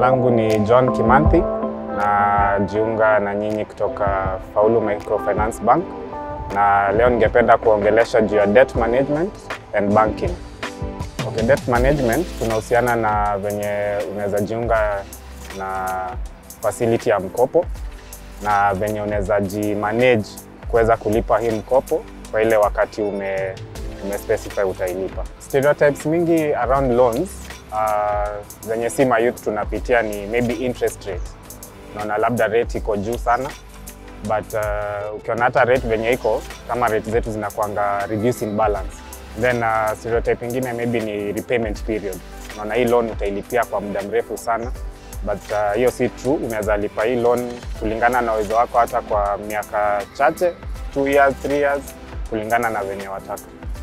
langu ni John Kimanthi na jiunga na nyinyi kutoka Faulu Microfinance Bank, na leo ningependa kuongelesha juu ya debt management and banking. Okay, debt management tunahusiana na venye unaweza jiunga na facility ya mkopo na venye unaweza jimanage kuweza kulipa hii mkopo kwa ile wakati ume, ume specify utailipa. Stereotypes mingi around loans uh, zenye si mayouth tunapitia ni maybe interest rate. Unaona labda rate iko juu sana but uh, ukiona hata rate venye iko kama rate zetu zinakuanga reducing balance then uh, stereotype ingine maybe ni repayment period. Unaona hii loan utailipia kwa muda mrefu sana but hiyo uh, si true. Unaweza lipa hii loan kulingana na uwezo wako hata kwa miaka chache, 2 years, 3 years kulingana na venye wataka.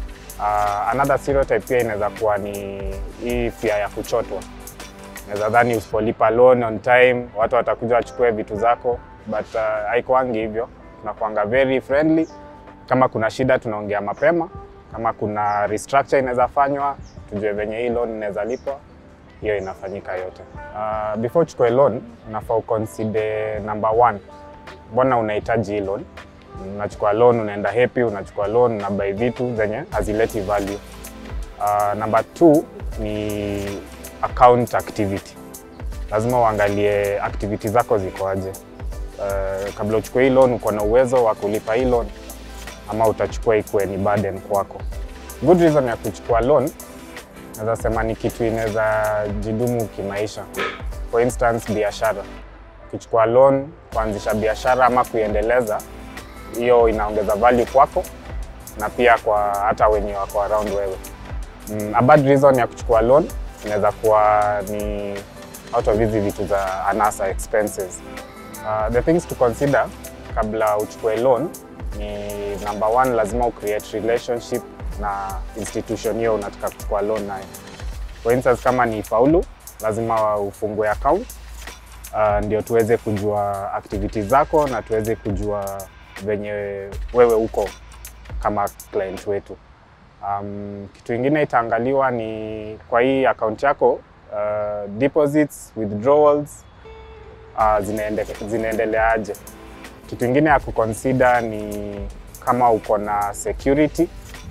Uh, another stereotype pia inaweza kuwa ni hii fear ya kuchotwa. Unaweza dhani usipolipa loan on time watu watakuja wachukue vitu zako, but uh, haikuangi hivyo. Tunakuanga very friendly. Kama kuna shida tunaongea mapema, kama kuna restructure inaweza fanywa, tujue venye hii loan inaweza lipwa, hiyo inafanyika yote. Uh, before uchukue loan unafaa uconsider number one, mbona unahitaji hii loan unachukua loan unaenda happy, unachukua loan unabai vitu zenye hazileti value. Uh, number two ni account activity. Lazima uangalie activity zako ziko aje. Uh, kabla uchukue hii loan uko na uwezo wa kulipa hii loan ama utachukua ikuwe ni burden kwako. Good reason ya kuchukua loan naweza sema ni kitu inaweza jidumu kimaisha. For instance, biashara. Ukichukua loan kuanzisha biashara ama kuiendeleza hiyo inaongeza value kwako na pia kwa hata wenye wako around wewe. Mm, a bad reason ya kuchukua loan inaweza kuwa ni out of hizi vitu za anasa expenses. Uh, the things to consider kabla uchukue loan ni number one, lazima ucreate relationship na institution hiyo unataka kuchukua loan nayo. For instance, kama ni Faulu, lazima ufungue account uh, ndio tuweze kujua activities zako na tuweze kujua venye wewe uko kama client wetu. Um, kitu ingine itaangaliwa ni kwa hii account yako uh, deposits, withdrawals uh, zinaende, zinaendeleaje. Kitu ingine ya kuconsider ni kama uko na security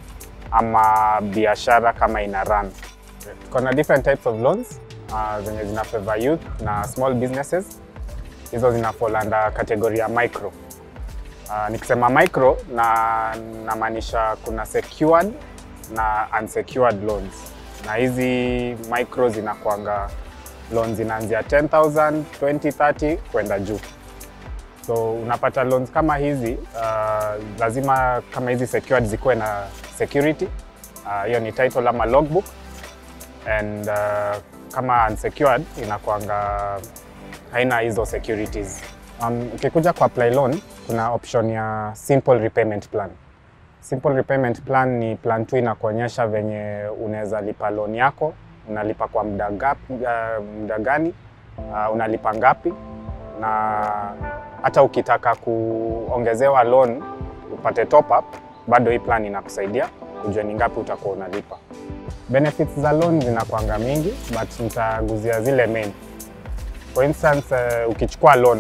ama biashara kama ina run. Tuko na different types of loans uh, zenye zina favor youth na small businesses. Hizo zina fall under category ya micro. Uh, nikisema micro na namaanisha kuna secured na unsecured loans, na hizi micro zinakwanga loans zinaanzia 10,000, 20, 30 kwenda juu. So unapata loans kama hizi uh, lazima kama hizi secured zikuwe na security hiyo, uh, ni title ama logbook and uh, kama unsecured inakwanga haina hizo securities. Um, ukikuja kwa apply loan kuna option ya simple repayment plan. Simple repayment plan ni plan tu inakuonyesha venye unaweza lipa loan yako, unalipa kwa muda gapi, uh, muda gani, uh, unalipa ngapi, na hata ukitaka kuongezewa loan upate top up, bado hii plan inakusaidia ujue ni ngapi utakuwa unalipa. Benefits za loan zinakwanga mingi, but nitaguzia zile main. For instance, uh, ukichukua loan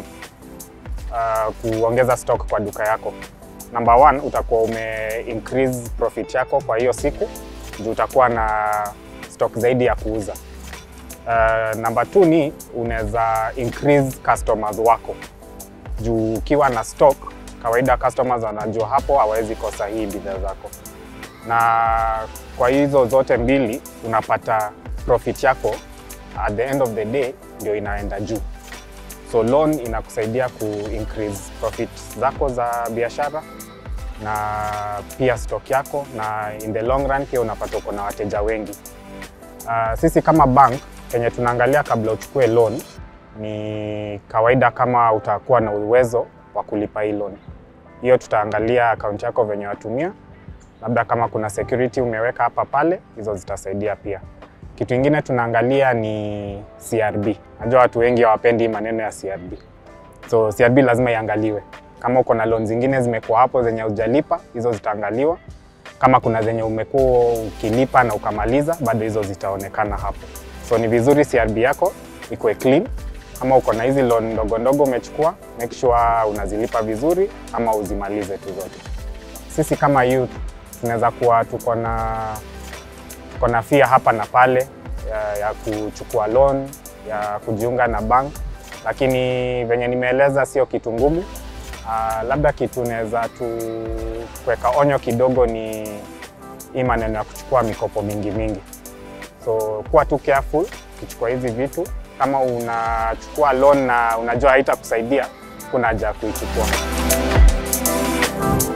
uh, kuongeza stock kwa duka yako. Number one, utakuwa ume increase profit yako kwa hiyo siku juu utakuwa na stock zaidi ya kuuza. Uh, number two ni unaweza increase customers wako juu ukiwa na stock, kawaida customers wanajua hapo hawawezi kosa hii bidhaa zako, na kwa hizo zote mbili unapata profit yako at the end of the day ndio inaenda juu. So loan inakusaidia ku increase profit zako za biashara na pia stock yako, na in the long run pia unapata uko na wateja wengi. Uh, sisi kama bank kenye tunaangalia kabla uchukue loan ni kawaida, kama utakuwa na uwezo wa kulipa hii loan. Hiyo tutaangalia account yako venye watumia, labda kama kuna security umeweka hapa pale, hizo zitasaidia pia. Kitu ingine tunaangalia ni CRB. Najua watu wengi hawapendi maneno ya CRB, so CRB lazima iangaliwe. Kama uko na loan zingine zimekuwa hapo zenye hujalipa, hizo zitaangaliwa. Kama kuna zenye umekuwa ukilipa na ukamaliza, bado hizo zitaonekana hapo. So ni vizuri CRB yako ikuwe clean. Kama uko na hizi loan ndogo ndogo umechukua, make sure unazilipa vizuri ama uzimalize tu zote. Sisi kama youth tunaweza kuwa tuko na tuko na fia hapa na pale ya, ya kuchukua loan ya kujiunga na bank, lakini venye nimeeleza sio kitu ngumu. Uh, labda kitu naweza tu kuweka onyo kidogo ni hii maneno ya kuchukua mikopo mingi mingi, so kuwa tu careful ukichukua hizi vitu. Kama unachukua loan na unajua haitakusaidia, kuna haja ya kuichukua.